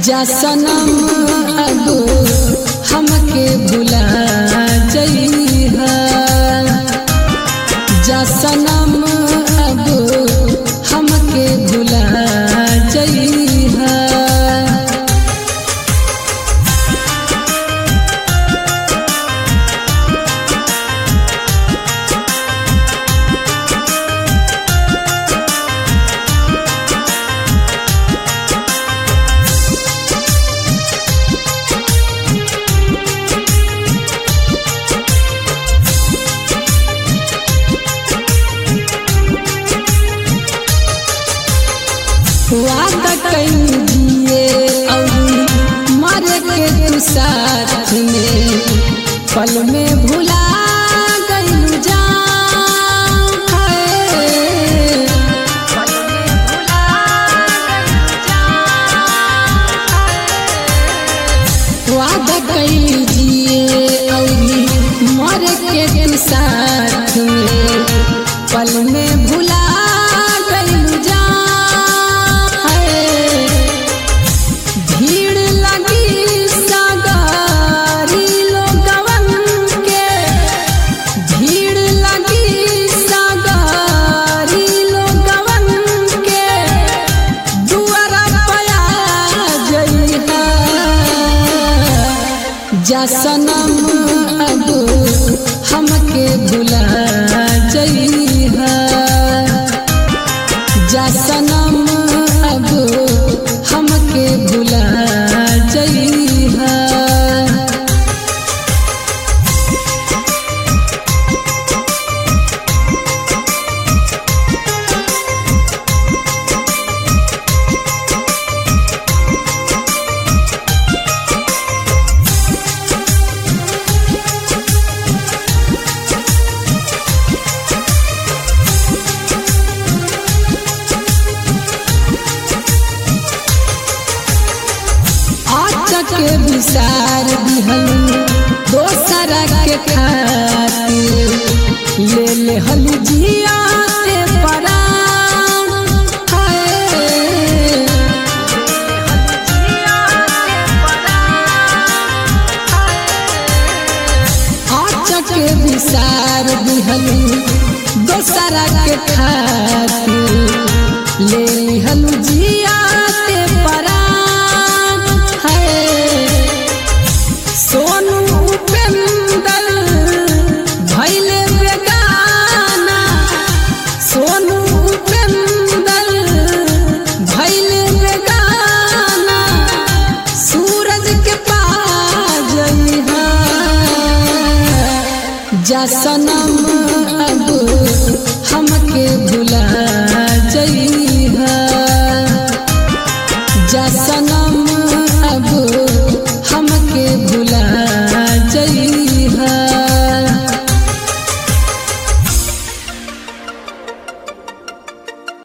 जा सनम अब हमके भुला जइहा जा सनम अब हमके भुला जइहा वादा कहीं दिए और मर के तू साथ में पल में भुला गइल जान है। वादा कहीं दिए और मर के तू साथ में पल में भुला गइल जान है। भीड़ लगी सगारी लोगवन के भीड़ लगी सगारी लोगवन के दुआरा पया जइहा जा सनम अब हमके भुला जइहा जा सनम अब हमके भुला जइहा आचक के विसार दिहल दोसरा के खातिर ले ले हल जिया से परान हाय। आचक के विसार दिहल दोसरा के खातिर ले लिहल जिया से परान है सोनू उपेंदर भैले बेगाना सोनू उपेंदर भैले बेगाना सूरज के पास जइहा जा सनम